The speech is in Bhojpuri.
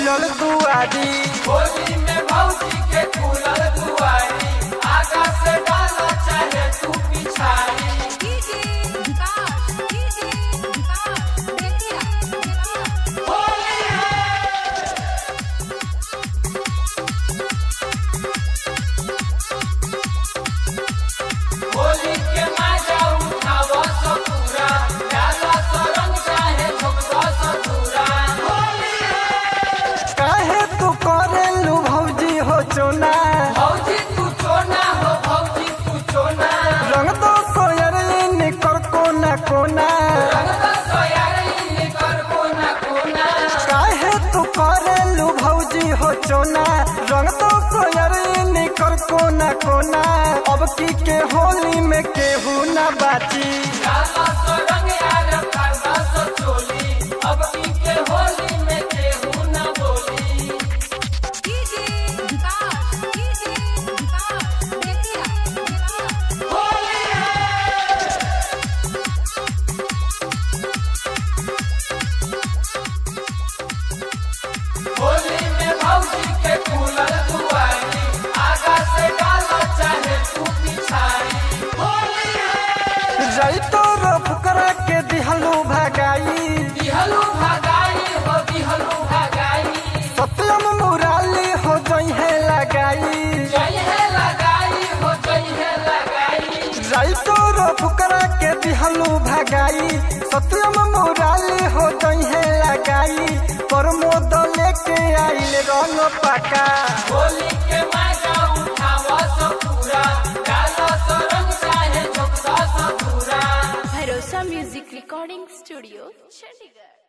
खुलल दुआरी होली में भौजी के खुलल दुआरी आगा से डाला चाहे तू पिछाड़ी डीजे विकास डीजे विकास बेतिया बेतिया होली है होली के मजा उठाव सपूरा डाला सरंग चाहे झोंकवा सधूरा होली है काहे तू करेलू भौजी हो चोना भौजी तू चोना हो भौजी तू चोना रंग दो सोयर निकर कोना कोना रंगदा सोयारी निकर कोना कोना काहे तू करेलू भौजी हो चोना रंग दो सोयर निकर कोना कोना अब की के होली में केहू ना बाची डाला सरंग यार करदा सो चोली अब की के होली में केहू न बोली डीजे विकास डीजे विकास बेतिया बेतिया होली है होली में भौजी के खुलल दुआरी आगा से डाला चाहे तू पिछाड़ी होली है जैतो रो फुकरा के दिहलू भगाई दिहलू भगाई हो दिहलू भगाई सत्यम मुराली हो जई है लगाई जय है लगाई हो जय है लगाई जैतो रो फुकरा के दिहलू भगाई सत्यम मुराली हो जई है लगाई प्रमोद लेके आइल रंग पका होली के मजा उठावा सो पूरा डाला सो रंग चाहे झोंकदा सो पूरा भरोसा म्यूजिक रिकॉर्डिंग स्टूडियो चंडीगढ़